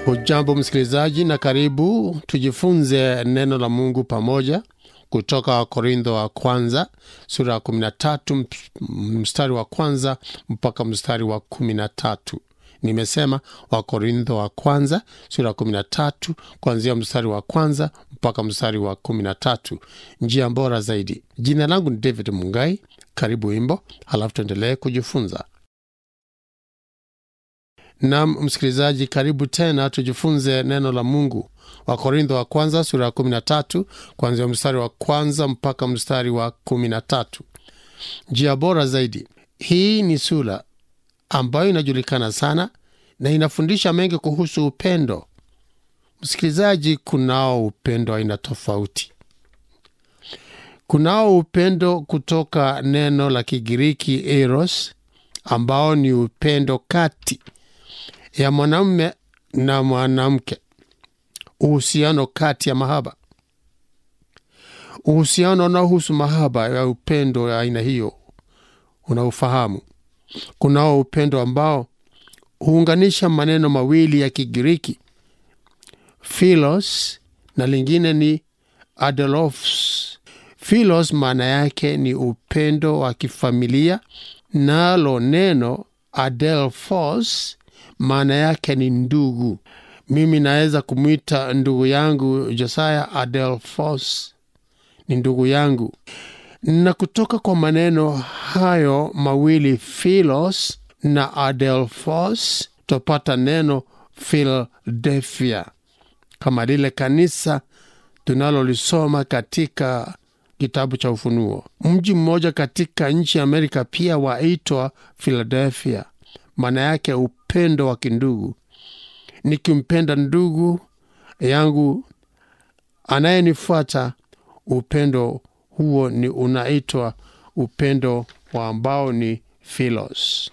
Hujambo msikilizaji, na karibu tujifunze neno la Mungu pamoja kutoka Wakorintho wa kwanza sura ya 13 mstari wa kwanza mpaka mstari wa 13. Nimesema Wakorintho wa kwanza sura ya 13 kuanzia mstari wa kwanza mpaka mstari wa 13, njia bora zaidi. Jina langu ni David Mungai. Karibu wimbo, halafu tuendelee kujifunza. Nam msikilizaji, karibu tena tujifunze neno la Mungu. Wakorintho wa kwanza sura ya 13 kuanzia mstari wa kwanza mpaka mstari wa 13, njia bora zaidi. Hii ni sura ambayo inajulikana sana na inafundisha mengi kuhusu upendo. Msikilizaji, kunao upendo aina tofauti. Kunao upendo kutoka neno la Kigiriki eros, ambao ni upendo kati ya mwanamume na mwanamke, uhusiano kati ya mahaba, uhusiano unaohusu mahaba ya upendo ya aina hiyo unaofahamu. Kunao upendo ambao huunganisha maneno mawili ya Kigiriki philos na lingine ni adelphos. Philos maana yake ni upendo wa kifamilia, nalo neno adelphos maana yake ni ndugu. Mimi naweza kumwita ndugu yangu Josiah Adelphos, ni ndugu yangu. Na kutoka kwa maneno hayo mawili philos na adelphos tupata neno Philadelphia, kama lile kanisa tunalolisoma katika kitabu cha Ufunuo. Mji mmoja katika nchi ya Amerika pia waitwa Philadelphia, maana yake upendo wa kindugu. Nikimpenda ndugu yangu anayenifuata, upendo huo ni unaitwa upendo wa ambao ni philos.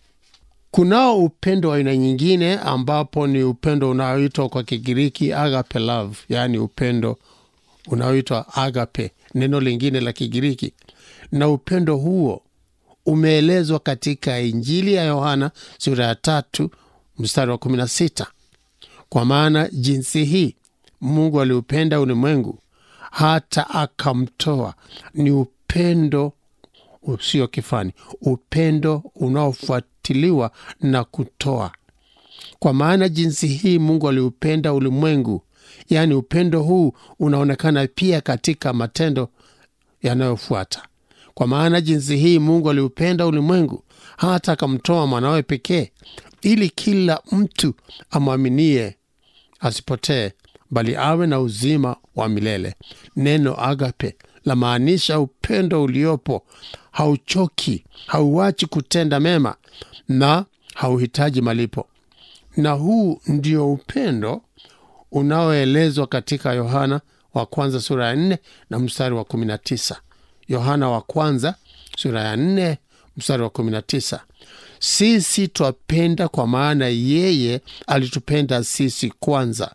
Kunao upendo wa aina nyingine ambapo ni upendo unaoitwa kwa Kigiriki agape love, yaani upendo unaoitwa agape, neno lingine la Kigiriki, na upendo huo umeelezwa katika Injili ya Yohana sura ya tatu mstari wa 16, kwa maana jinsi hii Mungu aliupenda ulimwengu hata akamtoa. Ni upendo usio kifani, upendo unaofuatiliwa na kutoa. Kwa maana jinsi hii Mungu aliupenda ulimwengu, yaani upendo huu unaonekana pia katika matendo yanayofuata. Kwa maana jinsi hii Mungu aliupenda ulimwengu hata akamtoa mwanawe pekee, ili kila mtu amwaminie asipotee, bali awe na uzima wa milele. Neno agape la maanisha upendo uliopo, hauchoki, hauachi kutenda mema na hauhitaji malipo. Na huu ndio upendo unaoelezwa katika Yohana wa kwanza sura ya nne na mstari wa kumi na tisa. Yohana wa kwanza sura ya nne mstari wa kumi na tisa. Sisi twapenda kwa maana yeye alitupenda sisi kwanza.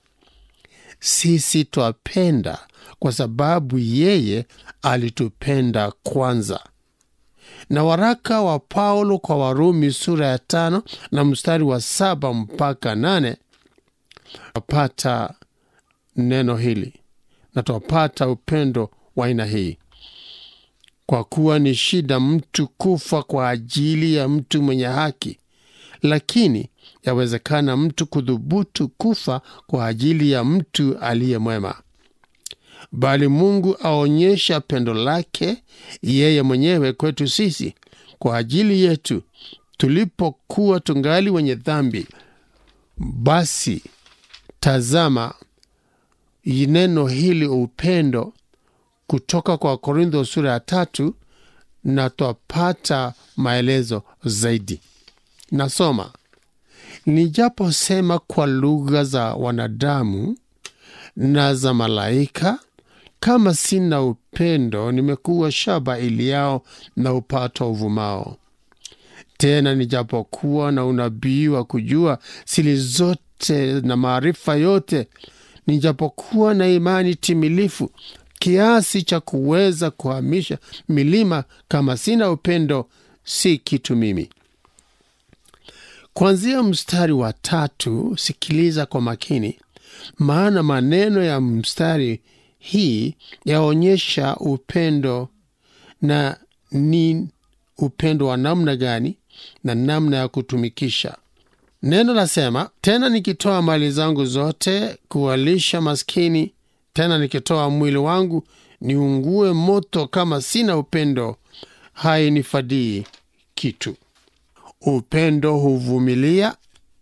Sisi twapenda kwa sababu yeye alitupenda kwanza. Na waraka wa Paulo kwa Warumi sura ya tano na mstari wa saba mpaka nane twapata neno hili na twapata upendo wa aina hii kwa kuwa ni shida mtu kufa kwa ajili ya mtu mwenye haki, lakini yawezekana mtu kudhubutu kufa kwa ajili ya mtu aliye mwema. Bali Mungu aonyesha pendo lake yeye mwenyewe kwetu sisi kwa ajili yetu tulipokuwa tungali wenye dhambi. Basi tazama neno hili upendo kutoka kwa Korintho sura ya tatu, na twapata maelezo zaidi. Nasoma: nijaposema kwa lugha za wanadamu na za malaika, kama sina upendo, nimekuwa shaba iliyao na upato uvumao. Tena nijapokuwa na unabii wa kujua siri zote na maarifa yote, nijapokuwa na imani timilifu kiasi cha kuweza kuhamisha milima, kama sina upendo, si kitu mimi. kuanzia mstari wa tatu sikiliza kwa makini maana maneno ya mstari hii yaonyesha upendo na ni upendo wa namna gani na namna ya kutumikisha neno lasema tena nikitoa mali zangu zote kuwalisha maskini tena nikitoa mwili wangu niungue moto kama sina upendo hainifadii kitu upendo huvumilia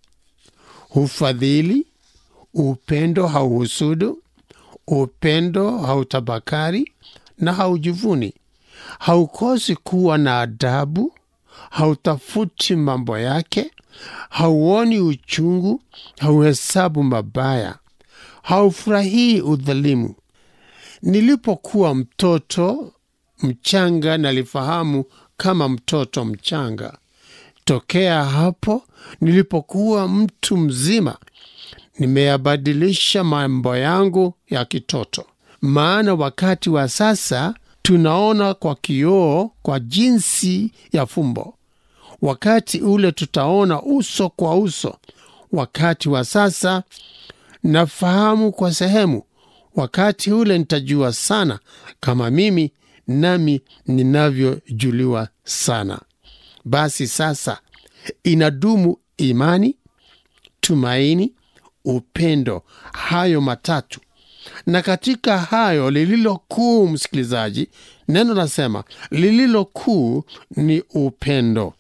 hufadhili upendo hauhusudu upendo hautabakari na haujivuni haukosi kuwa na adabu hautafuti mambo yake hauoni uchungu hauhesabu mabaya haufurahii udhalimu nilipokuwa mtoto mchanga nalifahamu kama mtoto mchanga tokea hapo nilipokuwa mtu mzima nimeyabadilisha mambo yangu ya kitoto maana wakati wa sasa tunaona kwa kioo kwa jinsi ya fumbo wakati ule tutaona uso kwa uso wakati wa sasa nafahamu kwa sehemu wakati ule nitajua sana kama mimi nami ninavyojuliwa sana basi sasa inadumu imani tumaini upendo hayo matatu na katika hayo lililo kuu msikilizaji neno nasema lililo kuu ni upendo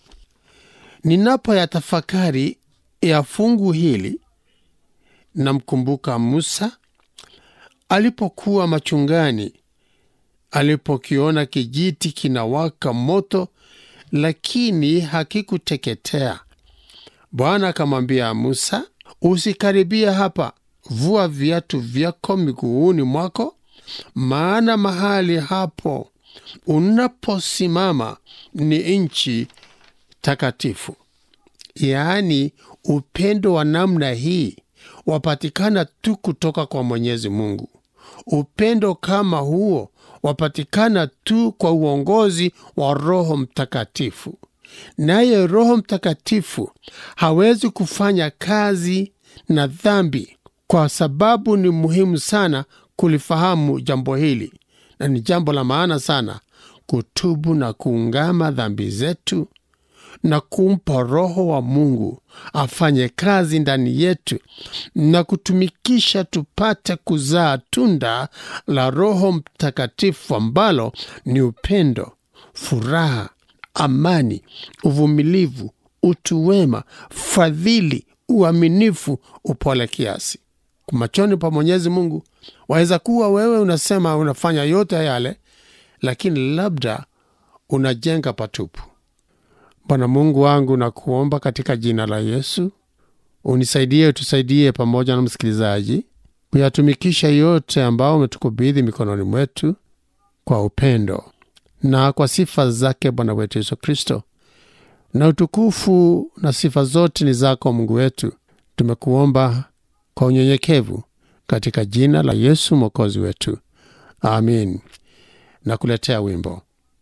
ninapoyatafakari ya fungu hili namkumbuka musa alipokuwa machungani alipokiona kijiti kinawaka moto lakini hakikuteketea bwana akamwambia musa usikaribia hapa vua viatu vyako miguuni mwako maana mahali hapo unaposimama ni nchi takatifu yaani upendo wa namna hii wapatikana tu kutoka kwa mwenyezi mungu upendo kama huo wapatikana tu kwa uongozi wa roho mtakatifu naye roho mtakatifu hawezi kufanya kazi na dhambi kwa sababu ni muhimu sana kulifahamu jambo hili na ni jambo la maana sana kutubu na kuungama dhambi zetu na kumpa roho wa mungu afanye kazi ndani yetu na kutumikisha tupate kuzaa tunda la roho mtakatifu ambalo ni upendo furaha amani uvumilivu utu wema fadhili uaminifu upole kiasi machoni pa mwenyezi mungu waweza kuwa wewe unasema unafanya yote yale lakini labda unajenga patupu bwana mungu wangu na kuomba katika jina la yesu unisaidie utusaidie pamoja na msikilizaji kuyatumikisha yote ambao umetukabidhi mikononi mwetu kwa upendo na kwa sifa zake bwana wetu yesu kristo na utukufu na sifa zote ni zako mungu wetu tumekuomba kwa unyenyekevu katika jina la yesu mwokozi wetu amin na kuletea wimbo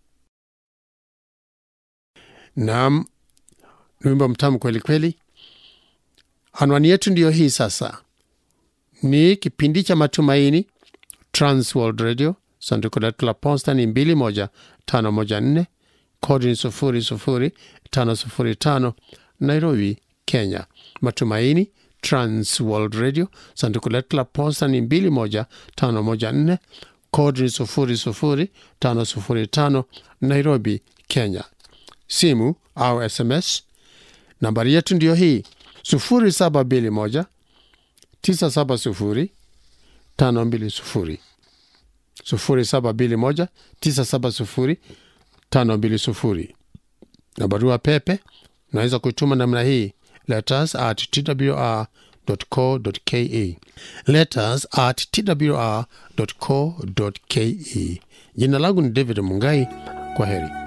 nam ni wimbo mtamu kweli kweli anwani yetu ndiyo hii sasa ni kipindi cha matumaini transworld radio sanduku letu la posta ni 21514 kodi ni 00505 nairobi kenya matumaini transworld radio sanduku letu la posta ni 21514 kodi ni 00505 nairobi kenya simu au sms nambari yetu ndiyo hii 0721 970 520 0721 970 520 na barua pepe unaweza kuituma namna hii letters at twr co ke letters at twr co ke jina langu ni david mungai kwa heri